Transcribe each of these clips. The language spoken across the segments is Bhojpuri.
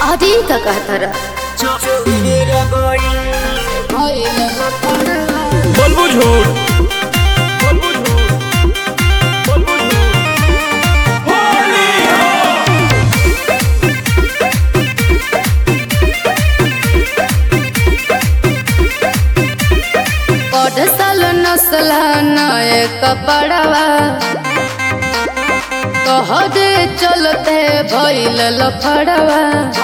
अरे का कहतर बोलबू झूठ बोलबू झूठ बोलबू झूठ होली पढ़ साल नस्ल नए कपड़वा कह दे चलते भइल लफड़वा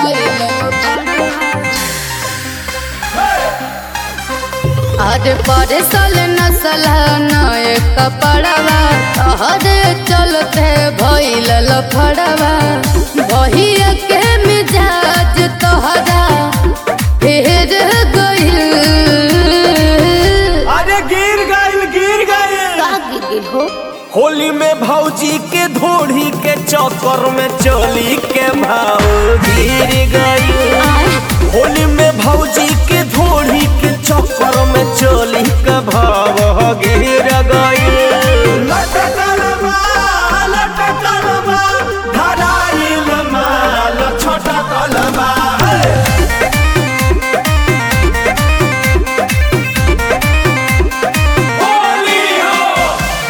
आज पढ़ साल नस्ल नए कपड़वा कह दे चलते भइल लफड़वा भइया के मिजाज तोहरा फेर गइल अरे गिर गइल गिर गइल का गिर हो होली में भौजी के धोड़ी के चक्कर में चोली के भाव गिर गई होली में भौजी के धोड़ी के चक्कर में चोली के भाव गिर गई छोटा कलमा होली हो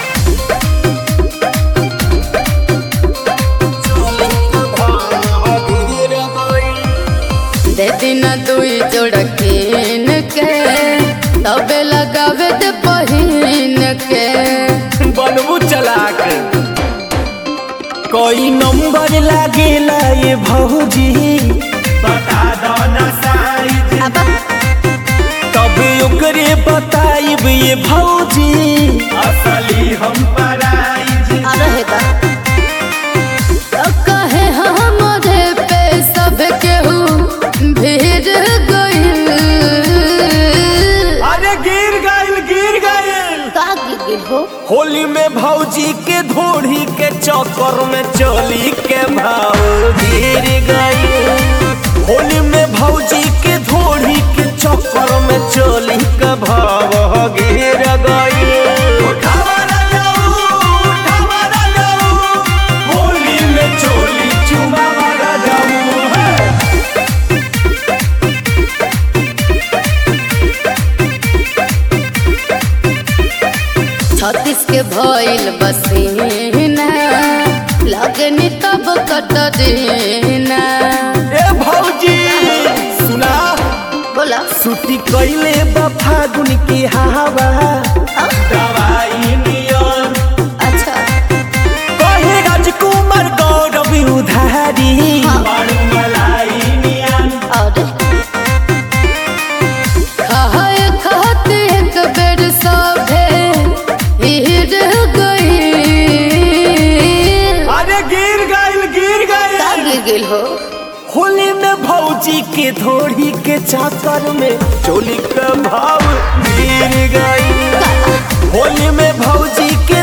दे दिन दुई जोड़ कीन के तबे लगावे दे पहिन के बनबू चलाक कोई नंबर लागेला ये भौजी बता दो ना साइज अब तब ओकरे बताइब ये भौजी असली हम पराइज रहे दा तो कहे हमरे पे सब केहू भीड़ गइल अरे गिर गइल गिर गइल का गिर हो होली में भौजी के धोड़ी के चक्कर में चोली के भाव गिर गई होली में भौजी के धोड़ी के चक्कर में चोली के भाव गिर गई होली में चोली चुमा मारा जाऊं है छत्तीस के भइल बसीना लगनी तब कटरीना ए भौजी सुना बोला सुटी कैले बा फागुन की हवा दवाई नियन अच्छा कहे राजकुमार गौरव उधारी हाँ। बड़ मलाई नियन और खाए खाते एक बेर सभे हिर गई अरे गिर गइल गिर का गइल गिर गेल हो होली में भौजी के धोड़ी के चाकर में चोली का भाव गिर गई होली में भौजी के